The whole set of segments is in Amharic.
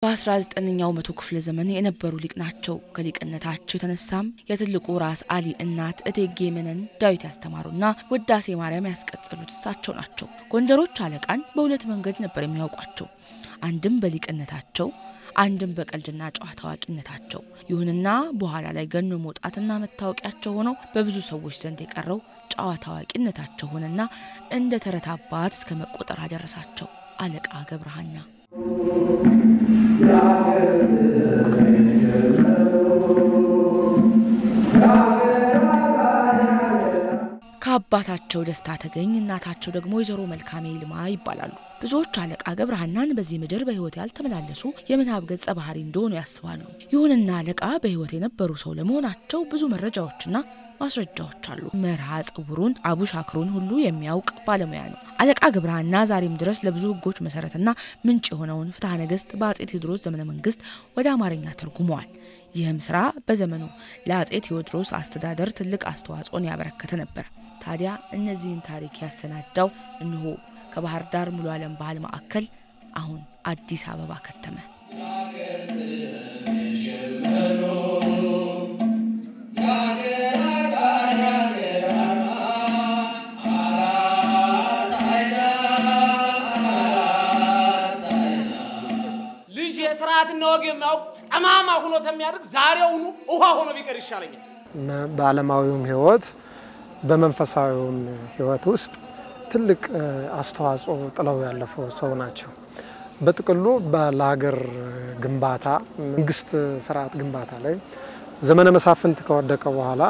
በ19ኛው መቶ ክፍለ ዘመን የነበሩ ሊቅ ናቸው። ከሊቅነታቸው የተነሳም የትልቁ ራስ አሊ እናት እቴጌ መነን ዳዊት ያስተማሩና ውዳሴ ማርያም ያስቀጸሉት እሳቸው ናቸው። ጎንደሮች አለቃን በሁለት መንገድ ነበር የሚያውቋቸው፣ አንድም በሊቅነታቸው አንድም በቀልድና ጨዋታ አዋቂነታቸው። ይሁንና በኋላ ላይ ገኖ መውጣትና መታወቂያቸው ሆነው በብዙ ሰዎች ዘንድ የቀረው ጨዋታ አዋቂነታቸው ሆነና እንደ ተረት አባት እስከ መቆጠር አደረሳቸው አለቃ ገብረሃና። ከአባታቸው ደስታ ተገኝ እናታቸው ደግሞ ወይዘሮ መልካሜ ይልማ ይባላሉ። ብዙዎች አለቃ ገብረሃናን በዚህ ምድር በሕይወት ያልተመላለሱ የምናብ ገጸ ባህሪ እንደሆኑ ያስባሉ። ይሁንና አለቃ በሕይወት የነበሩ ሰው ለመሆናቸው ብዙ መረጃዎችና ማስረጃዎች አሉ። መርሃ ጽውሩን አቡሻክሩን ሁሉ የሚያውቅ ባለሙያ ነው። አለቃ ገብረሃና ዛሬም ድረስ ለብዙ ሕጎች መሰረትና ምንጭ የሆነውን ፍትሐ ነገሥት በአጼ ቴዎድሮስ ዘመነ መንግስት ወደ አማርኛ ተርጉመዋል። ይህም ስራ በዘመኑ ለአጼ ቴዎድሮስ አስተዳደር ትልቅ አስተዋጽኦን ያበረከተ ነበር። ታዲያ እነዚህን ታሪክ ያሰናዳው እንሆ ከባህር ዳር ሙሉ ዓለም ባህል ማዕከል አሁን አዲስ አበባ ከተመ። ልጅ የስርዓትና ወግ የሚያውቅ ጠማማ ሁኖ የሚያደርግ ዛሬውኑ ውሃ ሆኖ ቢቀር ይሻለኛል። በዓለማዊውም ህይወት በመንፈሳዊውም ህይወት ውስጥ ትልቅ አስተዋጽኦ ጥለው ያለፉ ሰው ናቸው። በጥቅሉ ለሀገር ግንባታ መንግስት ስርዓት ግንባታ ላይ ዘመነ መሳፍንት ከወደቀ በኋላ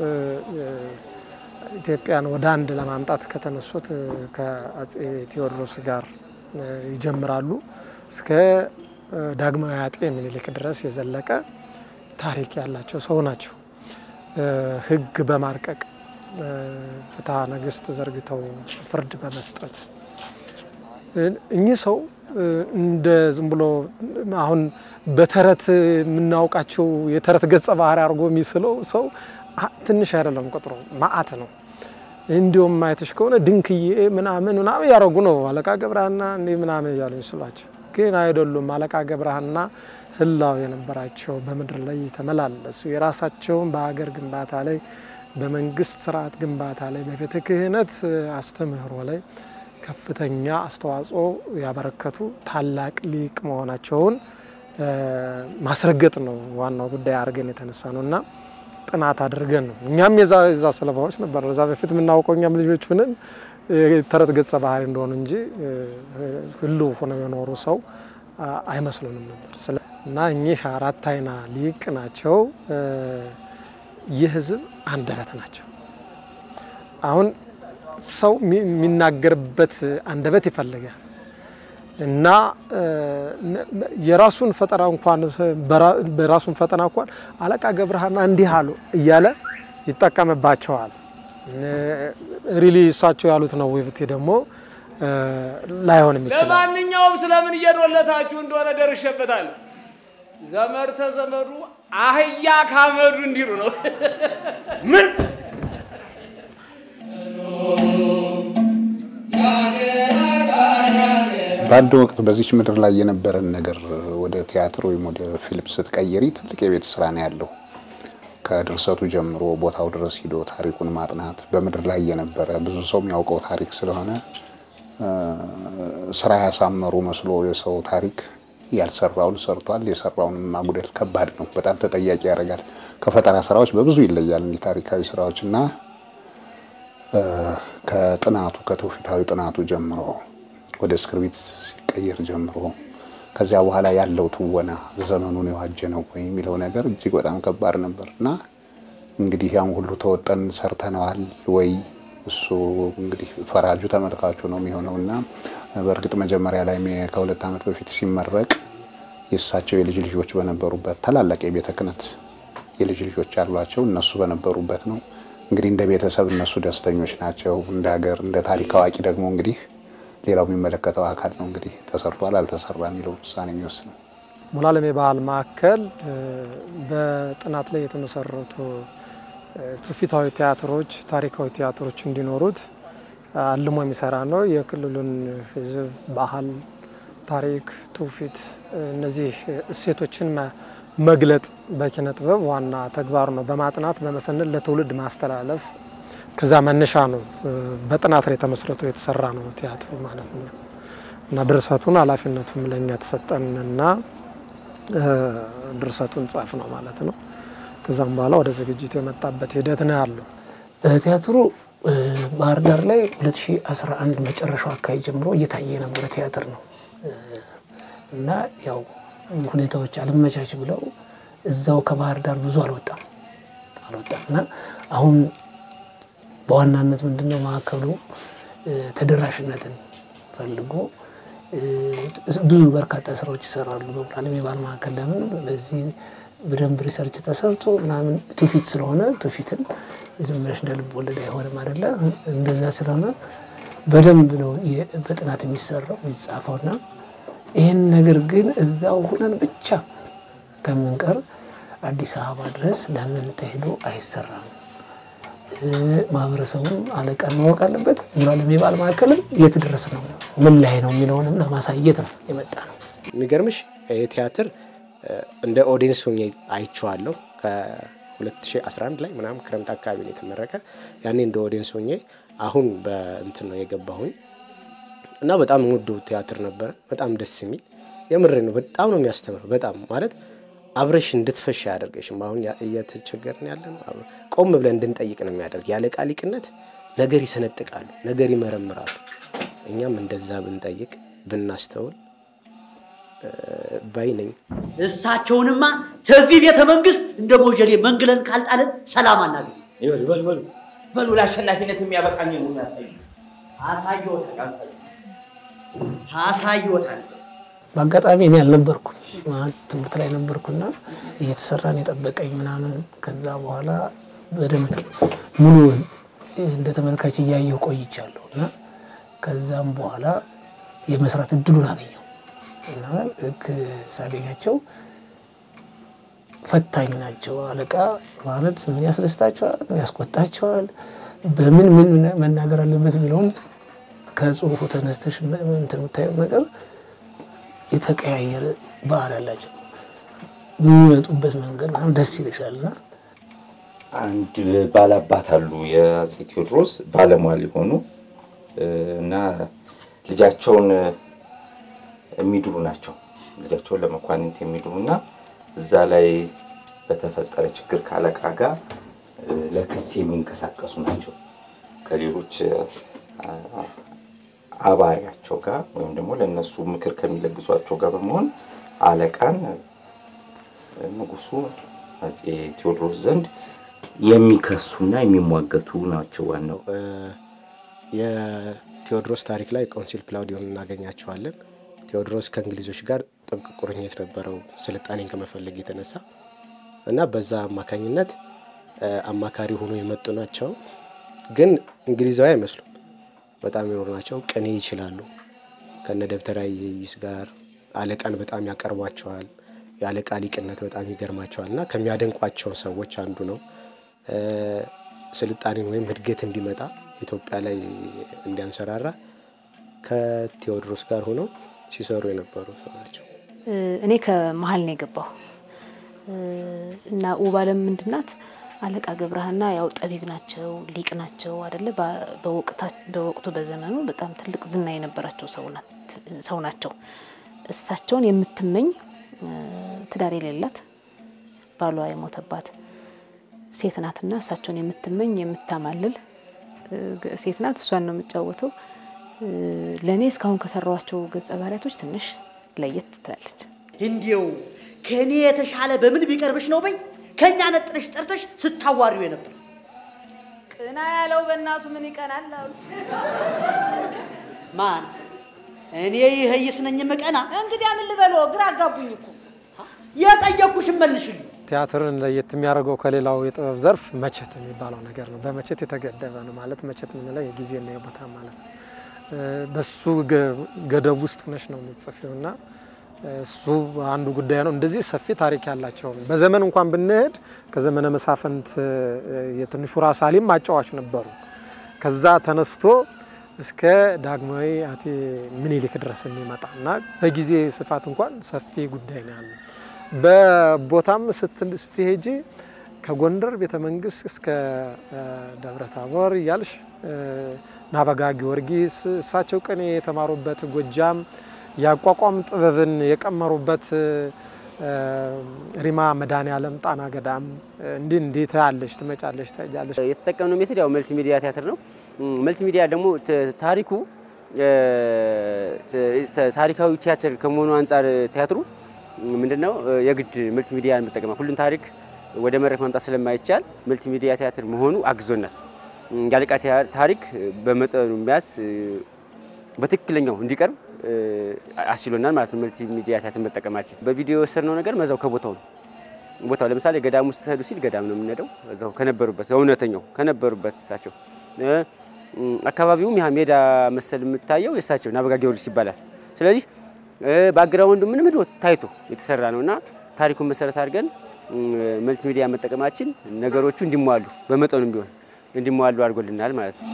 ኢትዮጵያን ወደ አንድ ለማምጣት ከተነሱት ከአጼ ቴዎድሮስ ጋር ይጀምራሉ። እስከ ዳግማዊ አጤ ምኒልክ ድረስ የዘለቀ ታሪክ ያላቸው ሰው ናቸው። ህግ በማርቀቅ ፍትሐ ነገሥት ዘርግተው ፍርድ በመስጠት እኚህ ሰው እንደ ዝም ብሎ አሁን በተረት የምናውቃቸው የተረት ገጸ ባህሪ አድርጎ የሚስለው ሰው ትንሽ አይደለም፣ ቁጥሩ ማአት ነው። እንዲሁም ማየትሽ ከሆነ ድንክዬ ምናምን ምናምን እያደረጉ ነው አለቃ ገብረሃና እንዲህ ምናምን እያሉ ይመስሏቸው፣ ግን አይደሉም። አለቃ ገብረሃና ህላው የነበራቸው በምድር ላይ የተመላለሱ የራሳቸውን በሀገር ግንባታ ላይ በመንግስት ስርዓት ግንባታ ላይ በቤተ ክህነት አስተምህሮ ላይ ከፍተኛ አስተዋጽኦ ያበረከቱ ታላቅ ሊቅ መሆናቸውን ማስረገጥ ነው ዋናው ጉዳይ አድርገን የተነሳ ነው እና ጥናት አድርገን ነው እኛም የዛ የዛ ሰለባዎች ነበር። እዛ በፊት የምናውቀው እኛም ልጆች ሆነን ተረት ገጸ ባህሪ እንደሆኑ እንጂ ሁሉ ሆነው የኖሩ ሰው አይመስሉንም ነበር እና እኚህ አራት አይና ሊቅ ናቸው። የህዝብ አንደበት ናቸው። አሁን ሰው የሚናገርበት አንደበት ይፈልጋል እና የራሱን ፈጠራ እንኳን በራሱን ፈጠራ እንኳን አለቃ ገብረሃና እንዲህ አሉ እያለ ይጠቀምባቸዋል። ሪሊ እሳቸው ያሉት ነው ወይፍቴ ደግሞ ላይሆንም ይችላል። ለማንኛውም ስለምን እየዶለታችሁ እንደሆነ ደርሼበታለሁ። ዘመድ ተዘመዱ አህያ ካመዱ እንዲሉ ነው። ምን በአንድ ወቅት በዚች ምድር ላይ የነበረን ነገር ወደ ቲያትር ወይም ወደ ፊልም ስትቀይሪ ትልቅ የቤት ስራ ነው ያለው። ከድርሰቱ ጀምሮ ቦታው ድረስ ሂዶ ታሪኩን ማጥናት በምድር ላይ የነበረ ብዙ ሰው የሚያውቀው ታሪክ ስለሆነ ስራ ያሳመሩ መስሎ የሰው ታሪክ ያልሰራውን ሰርቷል፣ የሰራውንም ማጉደል ከባድ ነው። በጣም ተጠያቂ ያደርጋል። ከፈጠራ ስራዎች በብዙ ይለያል እንዲህ ታሪካዊ ስራዎች እና ከጥናቱ ከትውፊታዊ ጥናቱ ጀምሮ ወደ እስክርቢት ሲቀየር ጀምሮ ከዚያ በኋላ ያለው ትወና ዘመኑን የዋጀ ነው ወይ የሚለው ነገር እጅግ በጣም ከባድ ነበር እና እንግዲህ ያን ሁሉ ተወጠን ሰርተነዋል ወይ እሱ እንግዲህ ፈራጁ ተመልካቹ ነው የሚሆነው እና በእርግጥ መጀመሪያ ላይ ከሁለት ዓመት በፊት ሲመረቅ የእሳቸው የልጅ ልጆች በነበሩበት ታላላቅ የቤተ ክህነት የልጅ ልጆች ያሏቸው እነሱ በነበሩበት ነው። እንግዲህ እንደ ቤተሰብ እነሱ ደስተኞች ናቸው። እንደ ሀገር እንደ ታሪክ አዋቂ ደግሞ እንግዲህ ሌላው የሚመለከተው አካል ነው እንግዲህ ተሰርቷል አልተሰራ የሚለው ውሳኔ የሚወስነው። ሙሉ ዓለም የባህል ማዕከል በጥናት ላይ የተመሰረቱ ትውፊታዊ ቲያትሮች፣ ታሪካዊ ቲያትሮች እንዲኖሩት አልሞ የሚሰራ ነው። የክልሉን ሕዝብ ባህል፣ ታሪክ፣ ትውፊት እነዚህ እሴቶችን መግለጥ በኪነ ጥበብ ዋና ተግባሩ ነው። በማጥናት በመሰነድ ለትውልድ ማስተላለፍ ከዛ መነሻ ነው። በጥናት ላይ ተመስርቶ የተሰራ ነው ቲያትሩ ማለት ነው እና ድርሰቱን ኃላፊነቱም ለእኛ ተሰጠንና ድርሰቱን ጻፍ ነው ማለት ነው። ከዛም በኋላ ወደ ዝግጅት የመጣበት ሂደት ነው ያለው። ቲያትሩ ባህር ዳር ላይ 2011 መጨረሻው አካባቢ ጀምሮ እየታየ የነበረ ቲያትር ነው እና ያው ሁኔታዎች አልመቻች ብለው እዛው ከባህር ዳር ብዙ አልወጣም አልወጣም እና አሁን በዋናነት ምንድነው ማዕከሉ ተደራሽነትን ፈልጎ ብዙ በርካታ ስራዎች ይሰራሉ። በሙሉዓለም የባህል ማዕከል ለምን በዚህ በደንብ ሪሰርች ተሰርቶ ምናምን ትውፊት ስለሆነ ትውፊትን ዝም ብለሽ እንደ ልብ ወለድ አይሆንም አይደለ? እንደዛ ስለሆነ በደንብ ነው በጥናት የሚሰራው የሚጻፈውና ይህን ነገር ግን እዛው ሁነን ብቻ ከምንቀር አዲስ አበባ ድረስ ለምን ተሄዶ አይሰራም? ማህበረሰቡም አለቃን ማወቅ አለበት። ሙሉዓለም የባህል ማዕከልም የት ድረስ ነው ምን ላይ ነው የሚለውንም ለማሳየት ነው የመጣ ነው። የሚገርምሽ የቲያትር እንደ ኦዲየንስ ሆኜ አይቼዋለሁ። ከ2011 ላይ ምናምን ክረምት አካባቢ ነው የተመረቀ። ያኔ እንደ ኦዲየንስ ሆኜ አሁን በእንትን ነው የገባሁኝ እና በጣም ውዱ ቲያትር ነበረ። በጣም ደስ የሚል የምሬ ነው። በጣም ነው የሚያስተምረው። በጣም ማለት አብረሽ እንድትፈሽ አያደርገሽም። አሁን እየተቸገርን ያለ ነው። ቆም ብለን እንድንጠይቅ ነው የሚያደርግ። ያለ ቃሊቅነት ነገር ይሰነጥቃሉ፣ ነገር ይመረምራሉ። እኛም እንደዛ ብንጠይቅ ብናስተውል ባይ ነኝ። እሳቸውንማ ከዚህ ቤተ መንግስት እንደ ሞጀሌ መንግለን ካልጣለን ሰላም አናገኝ። በሉ በሉ በሉ ለአሸናፊነት የሚያበቃኝ ነው ያሳዩ አሳይዎታል አሳይዎታል። በአጋጣሚ እኔ አልነበርኩም ማለት ትምህርት ላይ ነበርኩና እየተሰራን የጠበቀኝ ምናምን ከዛ በኋላ በደንብ ሙሉውን እንደ ተመልካች እያየሁ ቆይቻለሁ እና ከዛም በኋላ የመስራት እድሉን አገኘው እና ልክ ሳገኛቸው ፈታኝ ናቸው። አለቃ ማለት ምን ያስደስታቸዋል፣ ምን ያስቆጣቸዋል፣ በምን ምን መናገር አለበት የሚለውን ከጽሁፉ ተነስተሽ የምታየው ነገር የተቀያየረ ባህል ያላቸው የሚመጡበት መንገድ ምናምን ደስ ይልሻል እና አንድ ባላባት አሉ የአፄ ቴዎድሮስ ባለሟል የሆኑ እና ልጃቸውን የሚድሩ ናቸው። ልጃቸውን ለመኳንንት የሚድሩ እና እዛ ላይ በተፈጠረ ችግር ከአለቃ ጋር ለክስ የሚንቀሳቀሱ ናቸው። ከሌሎች አባሪያቸው ጋር ወይም ደግሞ ለእነሱ ምክር ከሚለግሷቸው ጋር በመሆን አለቃን ንጉሱ አፄ ቴዎድሮስ ዘንድ የሚከሱና የሚሟገቱ ናቸው። ዋናው የቴዎድሮስ ታሪክ ላይ ቆንሲል ፕላውዲዮን እናገኛቸዋለን። ቴዎድሮስ ከእንግሊዞች ጋር ጥብቅ ቁርኝት ነበረው ስልጣኔን ከመፈለግ የተነሳ እና በዛ አማካኝነት አማካሪ ሆኖ የመጡ ናቸው። ግን እንግሊዛዊ አይመስሉም። በጣም የኖሩ ናቸው። ቅኔ ይችላሉ። ከነ ደብተራ ኢየሱስ ጋር አለቃን በጣም ያቀርቧቸዋል። የአለቃ ሊቅነት በጣም ይገርማቸዋል እና ከሚያደንቋቸው ሰዎች አንዱ ነው። ስልጣኔን ወይም እድገት እንዲመጣ ኢትዮጵያ ላይ እንዲያንሰራራ ከቴዎድሮስ ጋር ሆነው ሲሰሩ የነበሩ ሰው ናቸው። እኔ ከመሀል ነው የገባሁ እና ውብ አለም ምንድናት? አለቃ ገብረሃና ያው ጠቢብ ናቸው፣ ሊቅ ናቸው አደለ? በወቅቱ በዘመኑ በጣም ትልቅ ዝና የነበራቸው ሰው ናቸው። እሳቸውን የምትመኝ ትዳር የሌላት ባሏ የሞተባት ሴት ናትና እሳቸውን የምትመኝ የምታማልል ሴት ናት። እሷን ነው የምጫወተው። ለእኔ እስካሁን ከሰራኋቸው ገጸ ባህሪያቶች ትንሽ ለየት ትላለች። እንዲው ከእኔ የተሻለ በምን ቢቀርብሽ ነው በይ ከእኛ ነጥለሽ ጠርተሽ ስታዋሪው የነበር ቅና ያለው በእናቱ ምን ይቀናል አሉ። ማን እኔ ይህይስ ነኝ ምቀና? እንግዲህ ምን ልበሎ? ግራ አጋቡኝ እኮ። የጠየኩሽን መልሽልኝ። ቲያትርን ለየት የሚያደርገው ከሌላው የጥበብ ዘርፍ መቼት የሚባለው ነገር ነው። በመቼት የተገደበ ነው ማለት መቼት የምንለው የጊዜና የቦታ ማለት ነው። በሱ ገደብ ውስጥ ሆነሽ ነው የምትጽፊው እና እሱ አንዱ ጉዳይ ነው። እንደዚህ ሰፊ ታሪክ ያላቸው በዘመን እንኳን ብንሄድ ከዘመነ መሳፍንት የትንሹ ራስ አሊም ማጫዋች ነበሩ። ከዛ ተነስቶ እስከ ዳግማዊ አጤ ምኒልክ ድረስ የሚመጣ እና በጊዜ ስፋት እንኳን ሰፊ ጉዳይ ነው ያለው። በቦታም ስትሄጂ ከጎንደር ቤተ መንግስት እስከ ደብረ ታቦር እያልሽ ናበጋ ጊዮርጊስ እሳቸው ቅኔ የተማሩበት ጎጃም የአቋቋም ጥበብን የቀመሩበት ሪማ መድኃኔዓለም ጣና ገዳም እንዲህ እንዲህ ታያለሽ፣ ትመጫለሽ፣ ታያለሽ። የተጠቀምነው ሜትድ ያው መልቲ ሚዲያ ቲያትር ነው። መልቲ ሚዲያ ደግሞ ታሪኩ ታሪካዊ ቲያትር ከመሆኑ አንጻር ቲያትሩ ምንድነው የግድ መልቲ ሚዲያን መጠቀም ሁሉን ታሪክ ወደ መድረክ ማምጣት ስለማይቻል መልቲ ሚዲያ ቲያትር መሆኑ አግዞናል። የአለቃ ታሪክ በመጠኑ የሚያዝ በትክክለኛው እንዲቀርብ አስችሎናል ማለት ነው። መልቲ ሚዲያ ቲያትር መጠቀማችን በቪዲዮ የወሰድነው ነገር መዛው ከቦታው ነው። ቦታው ለምሳሌ ገዳም ውስጥ ሄዱ ሲል ገዳም ነው የምንሄደው፣ እዛው ከነበሩበት እውነተኛው ከነበሩበት እሳቸው አካባቢውም ያ ሜዳ መሰል የምታየው የእሳቸው ናበጋ ጊዮርጊስ ይባላል። ስለዚህ ባግራውንዱ ምንም ሄዶ ታይቶ የተሰራ ነው እና ታሪኩን መሰረት አድርገን መልቲ ሚዲያ መጠቀማችን ነገሮቹ እንዲሟሉ በመጠኑም ቢሆን እንዲሟሉ አድርጎልናል ማለት ነው።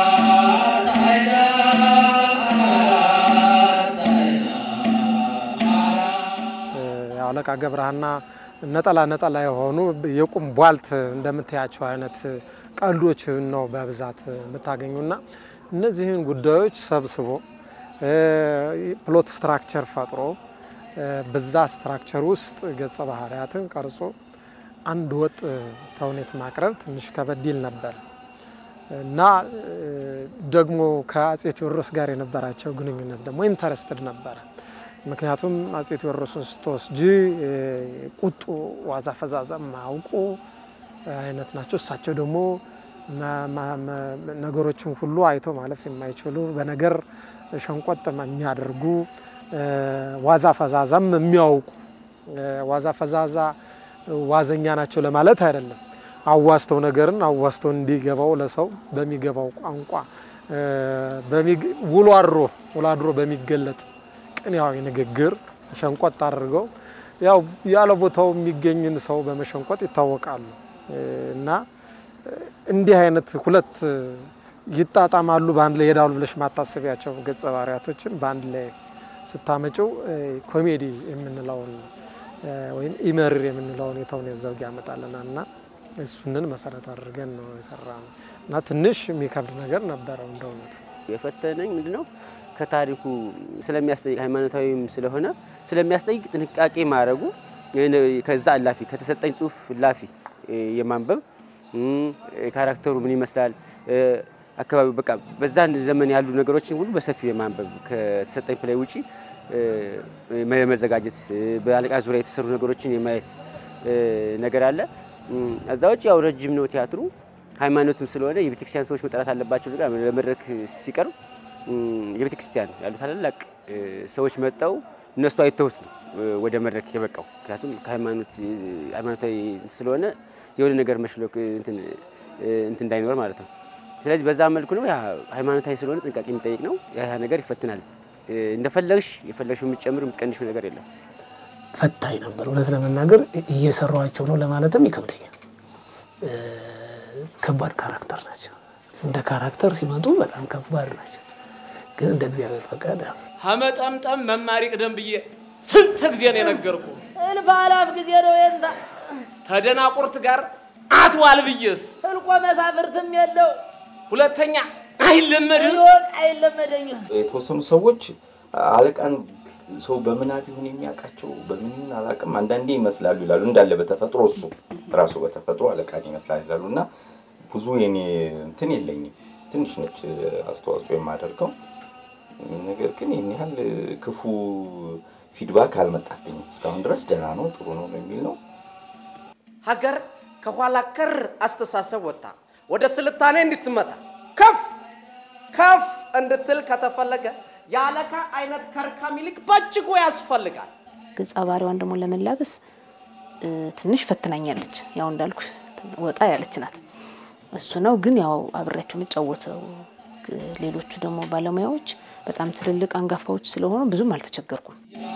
አለቃ ገብረሃና ነጠላ ነጠላ የሆኑ የቁም ቧልት እንደምታያቸው አይነት ቀልዶች ነው በብዛት የምታገኙና እነዚህን ጉዳዮች ሰብስቦ ፕሎት ስትራክቸር ፈጥሮ በዛ ስትራክቸር ውስጥ ገጸ ባህሪያትን ቀርጾ አንድ ወጥ ተውኔት ማቅረብ ትንሽ ከበድ ይል ነበር እና ደግሞ ከአጼ ቴዎድሮስ ጋር የነበራቸው ግንኙነት ደግሞ ኢንተረስትድ ነበረ። ምክንያቱም አጼ ቴዎድሮስን ስትወስጂ ቁጡ፣ ዋዛ ፈዛዛ ማያውቁ አይነት ናቸው። እሳቸው ደግሞ ነገሮችን ሁሉ አይቶ ማለፍ የማይችሉ በነገር ሸንቆጥ የሚያደርጉ ዋዛ ፈዛዛም የሚያውቁ ዋዛ ፈዛዛ ዋዘኛ ናቸው ለማለት አይደለም። አዋስተው ነገርን አዋስተው እንዲገባው ለሰው በሚገባው ቋንቋ ውሎ አድሮ ውሎ አድሮ በሚገለጥ ቅኔያዊ ንግግር ሸንቆጥ አድርገው ያው ያለ ቦታው የሚገኝን ሰው በመሸንቆጥ ይታወቃሉ እና እንዲህ አይነት ሁለት ይጣጣማሉ በአንድ ላይ ይሄዳሉ ብለሽ ማታሰቢያቸው ገጸ ባህሪያቶችን በአንድ ላይ ስታመጭው ኮሜዲ የምንለውን ወይም ኢመርር የምንለውን የተውኔት ዘውግ ያመጣልናል እና እሱንን መሰረት አድርገን ነው የሰራ ነው እና ትንሽ የሚከብድ ነገር ነበረው እንደ እውነቱ የፈተነኝ ምንድነው ከታሪኩ ስለሚያስጠይቅ ሃይማኖታዊም ስለሆነ ስለሚያስጠይቅ ጥንቃቄ ማድረጉ ከዛ እላፊ ከተሰጠኝ ጽሁፍ እላፊ የማንበብ ካራክተሩ ምን ይመስላል አካባቢው በቃ በዛን ዘመን ያሉ ነገሮችን ሁሉ በሰፊው የማንበብ ከተሰጠኝ ፕላይ ውጪ መዘጋጀት በአለቃ ዙሪያ የተሰሩ ነገሮችን የማየት ነገር አለ። እዛ ውጭ ያው ረጅም ነው ቲያትሩ ሃይማኖትም ስለሆነ የቤተክርስቲያን ሰዎች መጠራት አለባቸው። ለመድረክ ሲቀርብ የቤተክርስቲያን ያሉ ታላላቅ ሰዎች መጠው እነሱ አይተውት ነው ወደ መድረክ የበቃው። ምክንያቱም ከሃይማኖት ሃይማኖታዊ ስለሆነ የሆነ ነገር መሽሎክ እንትን እንዳይኖር ማለት ነው። ስለዚህ በዛ መልኩ ነው። ያ ሃይማኖታዊ ስለሆነ ጥንቃቄ የሚጠይቅ ነው። ያ ነገር ይፈትናል። እንደፈለግሽ የፈለግሽው የምትጨምር የምትቀንሽው ነገር የለም። ፈታኝ ነበር። እውነት ለመናገር እየሰሯቸው ነው ለማለትም ይከብደኛል። ከባድ ካራክተር ናቸው። እንደ ካራክተር ሲመጡ በጣም ከባድ ናቸው። ግን እንደ እግዚአብሔር ፈቃድ ሀመጠምጠም መማሪ ቅደም ብዬ ስንት ጊዜ ነው የነገርኩ። እልፍ አላፍ ጊዜ ነው የንታ ተደናቁርት ጋር አትዋል ብዬስ ህልቆ መሳፍርትም የለው ሁለተኛ አይለመድም ይወቅ አይለመደኝም። የተወሰኑ ሰዎች አለቃን ሰው በምናብ ይሁን የሚያውቃቸው በምን ይሁን አላውቅም፣ አንዳንዴ ይመስላሉ ይላሉ። እንዳለ በተፈጥሮ እሱ ራሱ በተፈጥሮ አለቃን ይመስላል ይላሉ። እና ብዙ የኔ እንትን የለኝም፣ ትንሽ ነች አስተዋጽኦ የማደርገው ነገር ግን ይህን ያህል ክፉ ፊድባክ አልመጣብኝም እስካሁን ድረስ ደህና ነው፣ ጥሩ ነው የሚል ነው። ሀገር ከኋላ ቀር አስተሳሰብ ወጣ ወደ ስልጣኔ እንድትመጣ ከፍ ከፍ እንድትል ከተፈለገ የአለቃ አይነት ከርካሚ ልክ በእጅጉ ያስፈልጋል። ገጸ ባህሪዋን ደግሞ ለመላበስ ትንሽ ፈትናኛለች። ያው እንዳልኩ ወጣ ያለች ናት። እሱ ነው ግን ያው አብሬያቸው የምጫወተው ሌሎቹ ደግሞ ባለሙያዎች በጣም ትልልቅ አንጋፋዎች ስለሆኑ ብዙም አልተቸገርኩም።